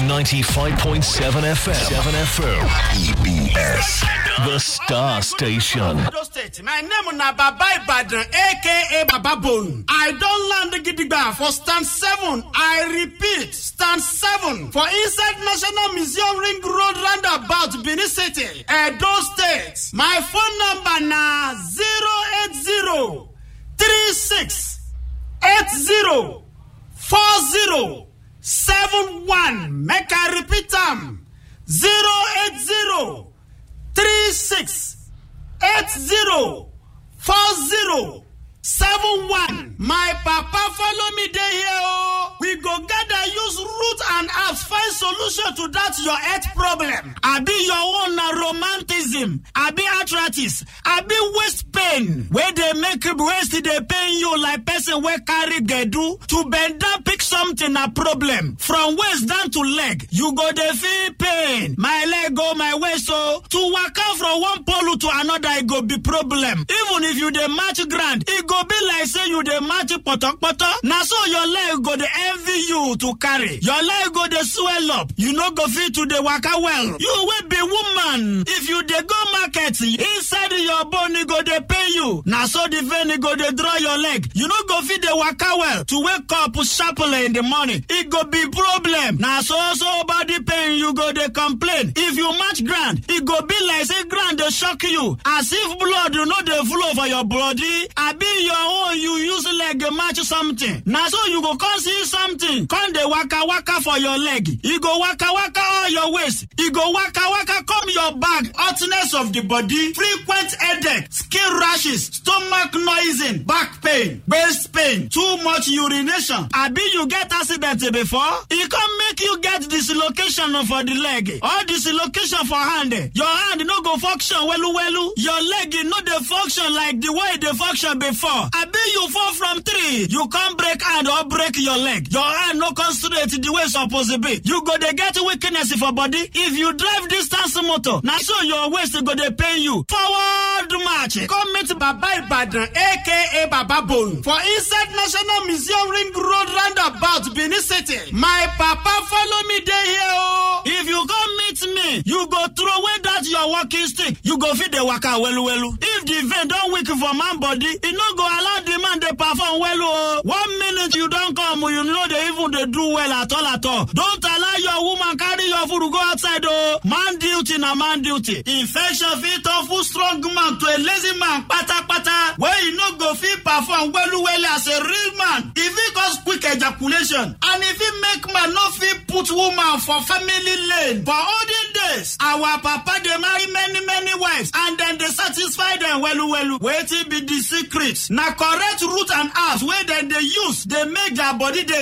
95.7 FM. 7 FM. EBS. The Star Station. Edo State. My name na Baba Ibadan, aka Baba Bone. I don land gidigba for stand seven. I repeat, stand seven for inside National Museum Ring Road roundabout Benin City, Edo State. My phone number na zero eight zero three six eight zero four zero seven one. Make I repeat am zero eight zero three six eight zero four zero seven one. My papa follow me dey here o. We go gather use root and herbs find solution to that your health problem. Abi your own na romanticism, abi arthritis, abi waist pain wey dey make waist dey pain you like person wey carry gbedu. To bend down pick something na problem. From waist down to leg, you go dey feel pain. My leg o, my waist o. To waka from one pole to another e go be problem. Even if you dey match ground, e go be like say you dey match potopoto. Na so your leg go dey envy you to carry. Your leg go dey swell up. You no go fit to dey waka well. You wey be woman, if you dey go market, inside your bone e go dey pain you. Na so the vein e go dey draw your leg. You no go fit dey waka well. To wake up sharply in the morning, e go be problem. Na so so body pain you go dey complain. If you match ground, e go be like say ground dey shock you. As if blood no dey flow for your body. Abi your own you use leg match something. Na so you go come see something. Come dey waka waka for your leg. E go waka waka all your waist. E go waka waka come your back. Hotness of the body, frequent headache, skin rashes, stomach noising, back pain, waist pain, too much urination. Abi you get accident before? E come make you get dislocation for the leg. Or dislocation for hand. Your hand no go function welu welu. Your leg no dey function like the way e dey function before. Abi you fall from tree, you come break hand or break your leg. Your hand no come straight the way e suppose be. You go dey get weakness for body. If you drive distance motor, na so your waist go dey pain you. Forward march. Come meet Baba Ibadan aka Baba Bone for inside National Museum Ring Road roundabout Benin City. My papa follow me dey here o. If you come meet me, you go throw away that your walking stick. You go fit dey waka welu welu. If the vein don weak for man body, e no go allow the man dey perform well o. One minute you don come, you no dey even dey do well at all at all. Don't allow your woman carry your food go outside o. Man duty na man duty. Infection fit turn full strong man to a lazy man patapata wey e no go fit perform welu welu as a real man. E fit cause quick ejaculation and e fit make man no fit put woman for family lane. For olden days, our papa dey marry many many wives and dem dey satisfy dem welu welu. Wetin be the secret? Na correct root and herbs wey dem dey use dey make their body dey